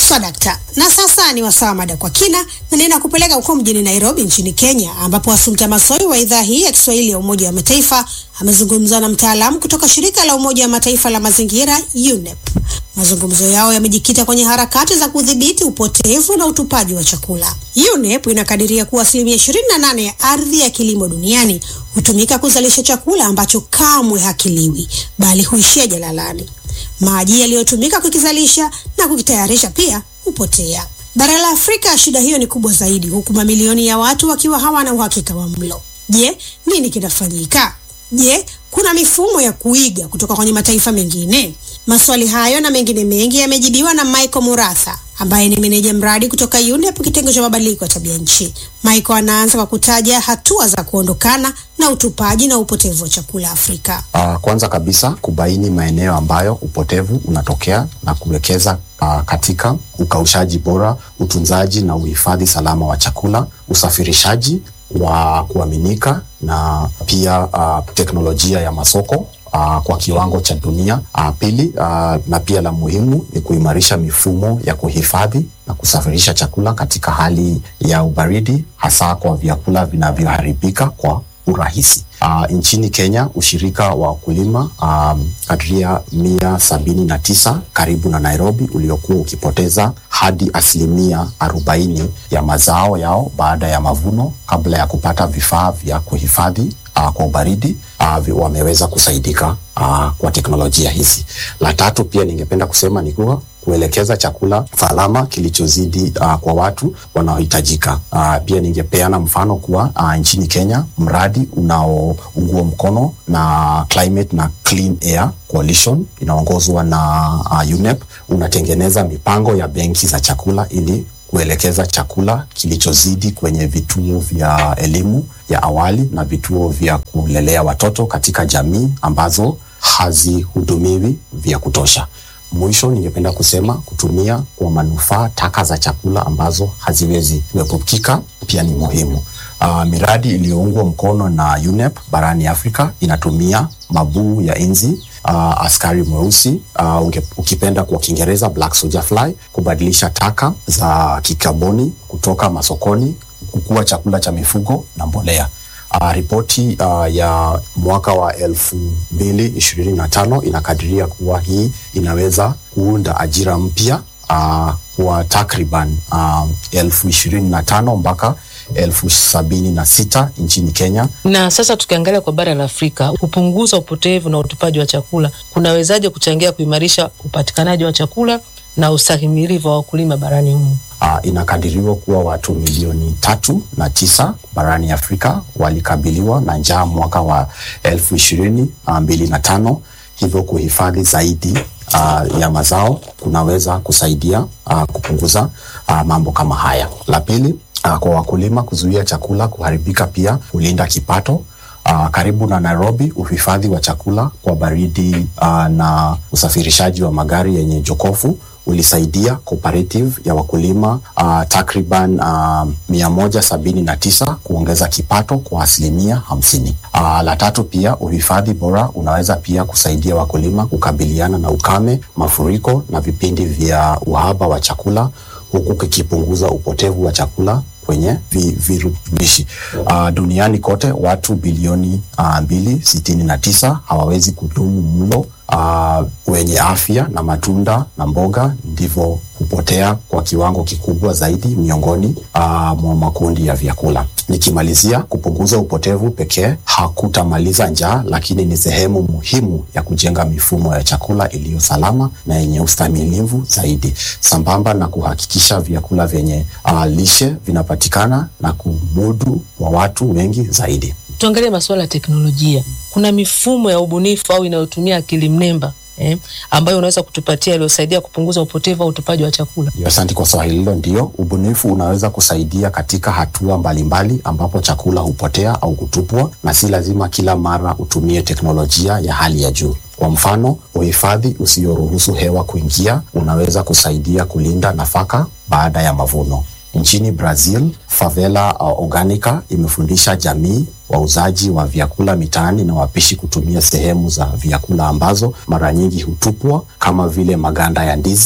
Swadakta. Na sasa ni wasaa mada kwa kina, na ninakupeleka huko mjini Nairobi nchini Kenya, ambapo Assumpta Massoi wa idhaa hii ya Kiswahili ya Umoja wa Mataifa amezungumza na mtaalamu kutoka shirika la Umoja wa Mataifa la mazingira UNEP. Mazungumzo yao yamejikita kwenye harakati za kudhibiti upotevu na utupaji wa chakula. UNEP inakadiria kuwa asilimia 28 ya ardhi ya kilimo duniani hutumika kuzalisha chakula ambacho kamwe hakiliwi bali huishia jalalani. Maji yaliyotumika kukizalisha na kukitayarisha pia hupotea. Bara la Afrika, shida hiyo ni kubwa zaidi, huku mamilioni ya watu wakiwa hawana uhakika wa mlo. Je, nini kinafanyika? Je, kuna mifumo ya kuiga kutoka kwenye mataifa mengine? Maswali hayo na mengine mengi yamejibiwa na Michael Muratha ambaye ni meneja mradi kutoka UNEP kitengo cha mabadiliko ya tabia nchi. Michael anaanza kwa kutaja hatua za kuondokana na utupaji na upotevu wa chakula Afrika. Uh, kwanza kabisa kubaini maeneo ambayo upotevu unatokea na kuwekeza uh, katika ukaushaji bora, utunzaji na uhifadhi salama wa chakula, usafirishaji wa kuaminika na pia uh, teknolojia ya masoko Uh, kwa kiwango cha dunia. Uh, pili, uh, na pia la muhimu ni kuimarisha mifumo ya kuhifadhi na kusafirisha chakula katika hali ya ubaridi, hasa kwa vyakula vinavyoharibika kwa urahisi. Uh, nchini Kenya ushirika wa wakulima um, kadiria mia sabini na tisa karibu na Nairobi uliokuwa ukipoteza hadi asilimia arobaini ya mazao yao baada ya mavuno kabla ya kupata vifaa vya kuhifadhi uh, kwa ubaridi uh, wameweza kusaidika uh, kwa teknolojia hizi. La tatu pia ningependa kusema ni kuwa kuelekeza chakula salama kilichozidi uh, kwa watu wanaohitajika. Uh, pia ningepeana mfano kuwa uh, nchini Kenya mradi unaoungwa mkono na Climate na Clean Air Coalition inaongozwa na uh, UNEP unatengeneza mipango ya benki za chakula ili kuelekeza chakula kilichozidi kwenye vituo vya elimu ya awali na vituo vya kulelea watoto katika jamii ambazo hazihudumiwi vya kutosha. Mwisho, ningependa kusema kutumia kwa manufaa taka za chakula ambazo haziwezi kuepukika pia ni muhimu. Uh, miradi iliyoungwa mkono na UNEP barani Afrika inatumia mabuu ya inzi uh, askari mweusi uh, ukipenda kwa Kiingereza black soldier fly kubadilisha taka za kikaboni kutoka masokoni kukua chakula cha mifugo na mbolea. Uh, ripoti uh, ya mwaka wa elfu mbili ishirini na tano inakadiria kuwa hii inaweza kuunda ajira mpya uh, kwa takriban uh, elfu ishirini na tano mpaka elfu sabini na sita nchini Kenya. Na sasa tukiangalia kwa bara la Afrika, kupunguza upotevu na utupaji wa chakula kunawezaje kuchangia kuimarisha upatikanaji wa chakula na ustahimilivu wa wakulima barani humu? Uh, inakadiriwa kuwa watu milioni tatu na tisa barani Afrika walikabiliwa na njaa mwaka wa elfu ishirini mbili na tano. Hivyo kuhifadhi zaidi uh, ya mazao kunaweza kusaidia uh, kupunguza uh, mambo kama haya. La pili, uh, kwa wakulima kuzuia chakula kuharibika pia hulinda kipato. Uh, karibu na Nairobi, uhifadhi wa chakula kwa baridi uh, na usafirishaji wa magari yenye jokofu ulisaidia cooperative ya wakulima uh, takriban uh, mia moja sabini na tisa kuongeza kipato kwa asilimia hamsini. Uh, la tatu pia uhifadhi bora unaweza pia kusaidia wakulima kukabiliana na ukame, mafuriko na vipindi vya uhaba wa chakula huku kikipunguza upotevu wa chakula kwenye virutubishi. Uh, duniani kote watu bilioni uh, mbili sitini na tisa hawawezi kudumu mlo uh, wenye afya na matunda na mboga ndivyo hupotea kwa kiwango kikubwa zaidi miongoni uh, mwa makundi ya vyakula. Nikimalizia, kupunguza upotevu pekee hakutamaliza njaa, lakini ni sehemu muhimu ya kujenga mifumo ya chakula iliyo salama na yenye ustahimilivu zaidi, sambamba na kuhakikisha vyakula vyenye uh, lishe vinapatikana na kumudu wa watu wengi zaidi. Tuangalie masuala ya teknolojia. Kuna mifumo ya ubunifu au inayotumia akili mnemba eh, ambayo unaweza kutupatia iliyosaidia kupunguza upotevu au utupaji wa chakula? Asante kwa swali hilo. Ndio, ubunifu unaweza kusaidia katika hatua mbalimbali mbali, ambapo chakula hupotea au kutupwa, na si lazima kila mara utumie teknolojia ya hali ya juu. Kwa mfano, uhifadhi usioruhusu hewa kuingia unaweza kusaidia kulinda nafaka baada ya mavuno. Nchini Brazil, Favela uh, Organica imefundisha jamii wauzaji wa vyakula mitaani na wapishi kutumia sehemu za vyakula ambazo mara nyingi hutupwa kama vile maganda ya ndizi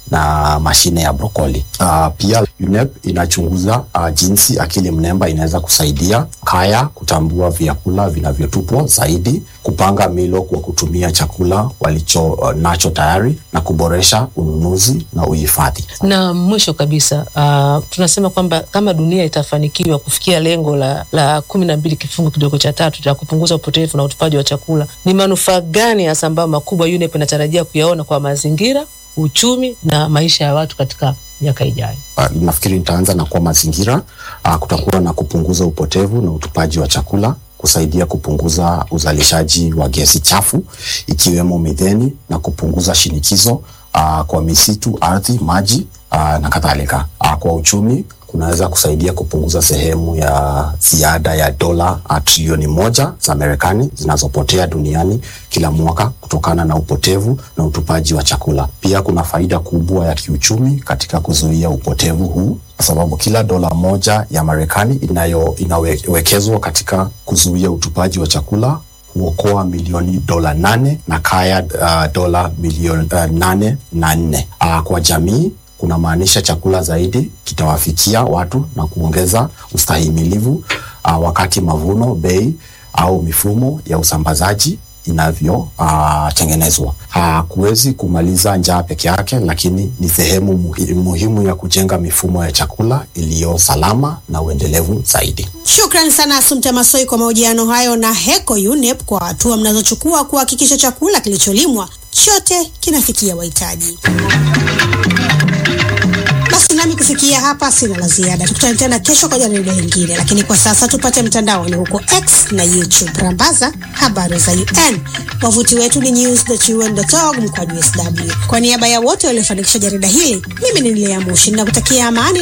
na mashine ya brokoli. Uh, pia UNEP inachunguza uh, jinsi akili mnemba inaweza kusaidia kaya kutambua vyakula vinavyotupwa zaidi, kupanga milo kwa kutumia chakula walicho uh, nacho tayari na kuboresha ununuzi na uhifadhi. Na mwisho kabisa, uh, tunasema kwamba kama dunia itafanikiwa kufikia lengo la, la kumi na mbili kifungu kidogo cha tatu cha kupunguza upotevu na utupaji wa chakula, ni manufaa gani hasa ambayo makubwa UNEP inatarajia kuyaona kwa mazingira, uchumi na maisha ya watu katika miaka ijayo? Uh, nafikiri nitaanza na kwa mazingira. Uh, kutakuwa na kupunguza upotevu na utupaji wa chakula, kusaidia kupunguza uzalishaji wa gesi chafu ikiwemo metheni na kupunguza shinikizo uh, kwa misitu, ardhi, maji uh, na kadhalika. Uh, kwa uchumi kunaweza kusaidia kupunguza sehemu ya ziada ya dola trilioni moja za Marekani zinazopotea duniani kila mwaka kutokana na upotevu na utupaji wa chakula. Pia kuna faida kubwa ya kiuchumi katika kuzuia upotevu huu, kwa sababu kila dola moja ya Marekani inayo inawekezwa katika kuzuia utupaji wa chakula huokoa milioni dola nane na kaya uh, dola milioni uh, nane na nne. Uh, kwa jamii kuna maanisha chakula zaidi kitawafikia watu na kuongeza ustahimilivu uh, wakati mavuno, bei au mifumo ya usambazaji inavyotengenezwa. Uh, hakuwezi kumaliza njaa peke yake, lakini ni sehemu muhi, muhimu ya kujenga mifumo ya chakula iliyo salama na uendelevu zaidi. Shukrani sana Asumta Masoi kwa mahojiano hayo na Heko UNEP kwa hatua mnazochukua kuhakikisha chakula kilicholimwa chote kinafikia wahitaji. Basi nami kufikia hapa sina la ziada. Tukutane tena kesho kwa jarida lingine, lakini kwa sasa tupate mtandaoni huko X na YouTube. Rambaza habari za UN. Wavuti wetu ni news.un.org mkwaju sw. Kwa niaba ya wote waliofanikisha jarida hili, mimi ni Lea Mushi na kutakia amani